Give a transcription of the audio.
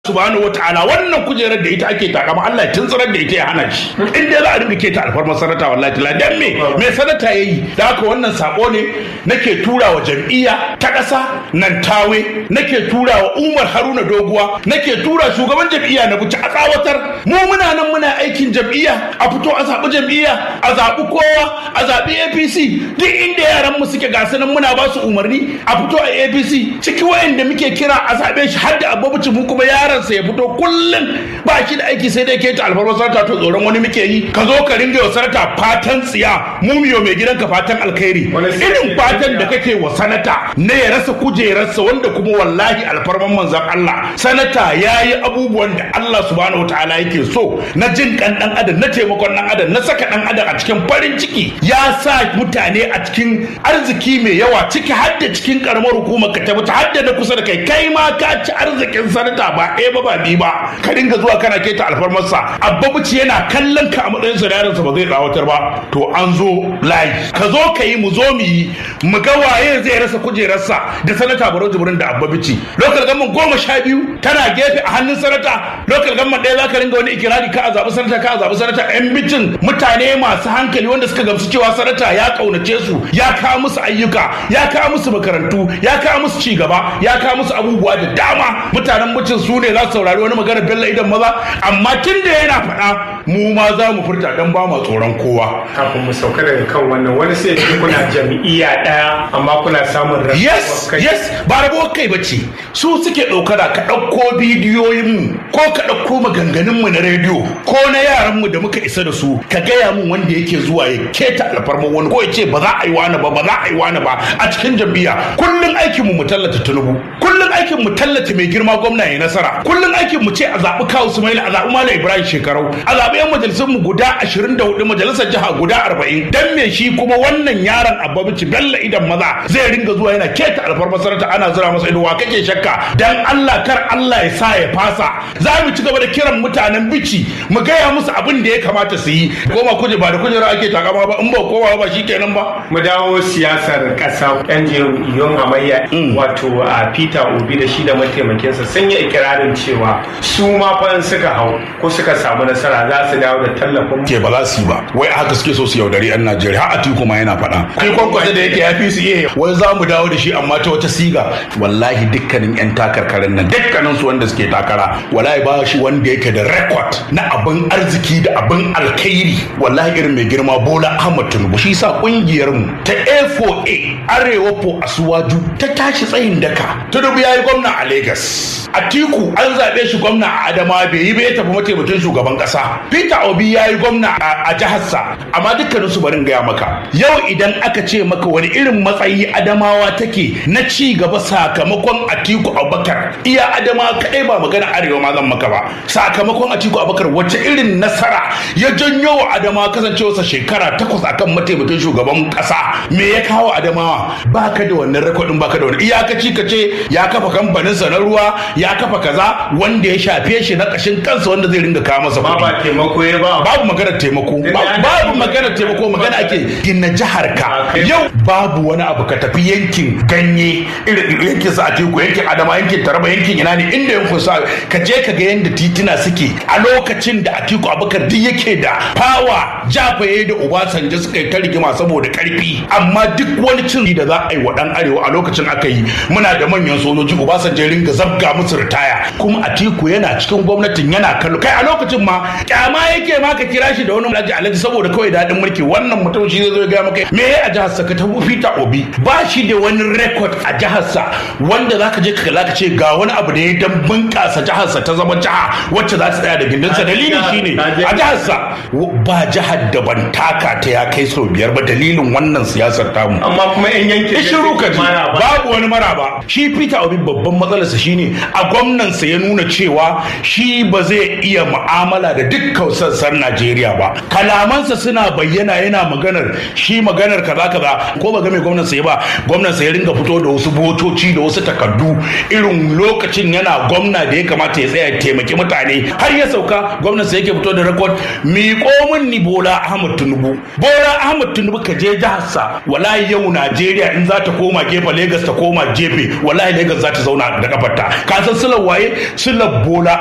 subhanahu wataala wannan kujerar da ita ake takama Allah ya tuntsirar da ita ya hana shi in dai za a dinga keta alfarmar sanata wallahi tala dan me me sanata yayi da haka wannan sako ne nake tura wa jam'iyya ta ƙasa nan tawe nake tura wa Umar Haruna Doguwa nake tura shugaban jam'iyya na buci a tsawatar mu muna nan muna aikin jam'iyya a fito a zaɓi jam'iyya a zaɓi kowa a zaɓi APC duk inda yaran mu suke gasu nan muna ba su umarni a fito a APC ciki wayanda muke kira a zaɓe shi har da abubuci mu kuma yaran yaransa ya fito kullum ba shi da aiki sai dai ke ta alfarmar sarata to tsoron wani muke yi ka zo ka ringa wa sarata fatan tsiya mumiyo mai gidanka fatan alkhairi irin fatan da kake wa sanata ne ya rasa kujerarsa wanda kuma wallahi alfarman manzan Allah sanata ya yi abubuwan da Allah subhanahu wataala yake so na jin kan dan adam na taimakon dan adam na saka dan adam a cikin farin ciki ya sa mutane a cikin arziki mai yawa ciki har da cikin karamar hukumar ka ta har da na kusa da kai kai ma ka ci arzikin sanata ba ɗaya ba ba biyu ba ka dinga zuwa kana keta alfarmarsa abba buci yana kallon ka a matsayin sa ba zai tsawatar ba to an zo layi ka zo ka yi mu zo mu yi mu ga waye zai rasa kujerarsa da sanata baro jibrin da abba bici lokal gamman goma sha biyu tana gefe a hannun sanata lokal gamman ɗaya za ka ringa wani ikirari ka a zaɓi sanata ka a zaɓi sanata yan bicin mutane masu hankali wanda suka gamsu cewa sanata ya ƙaunace su ya kawo musu ayyuka ya kawo musu makarantu ya kawo musu cigaba ya kawo musu abubuwa da dama mutanen mucin su ne za su saurari wani magana bello idan maza amma tun da yana faɗa mu ma za mu furta dan ba ma tsoron kowa kafin mu sauka daga kan wannan wani sai ce kuna jam'iyya ɗaya amma kuna samun rabuwar yes kai yes ba rabuwar kai bace su suke ɗaukara ka ɗauko bidiyoyin mu ko ka ɗauko maganganun mu na rediyo ko na yaran mu da muka isa da su ka gaya mun wanda yake zuwa ya keta alfarma wani ko ya ce ba za a yi wani ba ba za a yi wani ba a cikin jam'iyya kullun aikin mu mu tallata tunubu kullun aikin mu tallata mai girma gwamna ya nasara kullun aikin mu ce a zaɓi kawu sumaila a zaɓi malam ibrahim shekarau a zaɓi yan majalisar mu guda 24 majalisar jiha guda 40 dan me shi kuma wannan yaron ababici bello idan maza zai ringa zuwa yana keta alfarmar sarauta ana zura masa ido wa kake shakka dan Allah kar Allah ya sa ya fasa za mu ci gaba da kiran mutanen bici mu gaya musu abin da ya kamata su yi goma kuje ba da kujera ake takama ba in ba kowa ba shikenan ba mu dawo siyasar ƙasa yan jam'iyyun hamayya wato a peter obi da shi da mataimakinsa sun yi ikirarin cewa su ma fa in suka hau ko suka samu nasara za su dawo da tallafin ke ba za su yi ba wai haka suke so su yaudari yan Najeriya har Atiku ma yana faɗa kai kwankwasa da yake ya fi su iya wai za mu dawo da shi amma ta wata siga wallahi dukkanin yan takarkarin nan dukkanin su wanda suke takara wallahi ba shi wanda yake da record na abin arziki da abin alkhairi wallahi irin mai girma Bola Ahmad Tinubu shi sa kungiyar mu ta A4A Arewa po Asuwaju ta tashi tsayin daka Tinubu yayi gwamna a Lagos Atiku an zaɓe shi gwamna a Adama bai yi ba ya tafi mataimakin shugaban ƙasa Peter Obi ya yi gwamna a jiharsa amma dukkanin su barin gaya maka yau idan aka ce maka wani irin matsayi Adamawa take na ci gaba sakamakon Atiku Abubakar iya Adama kadai ba magana arewa ma zan maka ba sakamakon Atiku Abubakar wacce irin nasara ya janyo wa Adamawa kasancewarsa shekara takwas akan mataimakin shugaban ƙasa me ya kawo Adamawa baka da wannan rekodin baka da wani iyakaci ka ce ya kafa kamfaninsa na ruwa ya kafa kaza wanda ya shafe shi na ƙashin kansa wanda zai ringa kawo masa ba kuɗi ba taimako ya ba babu maganar taimako Sai Ba- dai ana babu yi. maganar taimako magana ake gina jihar ka Okay. yau babu wani abu ka tafi yankin ganye irin yankin sa a teku yankin adama yankin taraba yankin ina ne inda yankun sa ka je ka ga yadda tituna suke a lokacin da atiku abubakar duk yake da fawa jafaye da obasanjo suka yi ta rigima saboda karfi amma duk wani cin da za a yi wa dan arewa a lokacin aka yi muna da manyan sojoji obasanjo ya ringa zabga musu ritaya kuma atiku yana cikin gwamnatin yana kallo kai a lokacin ma kyama yake ma ka kira shi da wani alhaji alhaji saboda kawai daɗin mulki wannan mutum shi zai zo ya gaya maka me ya a jihar sa ka tafi Peter Obi ba shi da wani record a jihar sa wanda zaka je ka kalla ka ce ga wani abu da ya dan bunƙasa jihar sa ta zama jiha wacce za ta tsaya da gindin sa dalili shine a jihar sa ba jihar da ban taka ta ya kai sau biyar ba dalilin wannan siyasar tamu amma kuma yan yankin in shiru ka ji Mara ba. babu wani maraba shi Peter Obi babban matsalarsa shine a gwamnansa ya nuna cewa shi ba zai iya mu'amala da dukkan dukkan sassan Najeriya ba kalamansa suna bayyana yana maganar shi maganar kaza kaza ko ba ga mai gwamnan sai ba gwamnan sai ya ringa fito da wasu botoci da wasu takardu irin lokacin yana gwamna da ya kamata ya tsaya ya taimaki mutane har ya sauka gwamnan sai yake fito da rekod miƙo min ni Bola Ahmad Tinubu Bola Ahmad Tinubu ka je jihar sa wallahi yau Najeriya in za ta koma gefe Lagos ta koma gefe wallahi Lagos za ta zauna da kafarta ka san sulan waye sulan Bola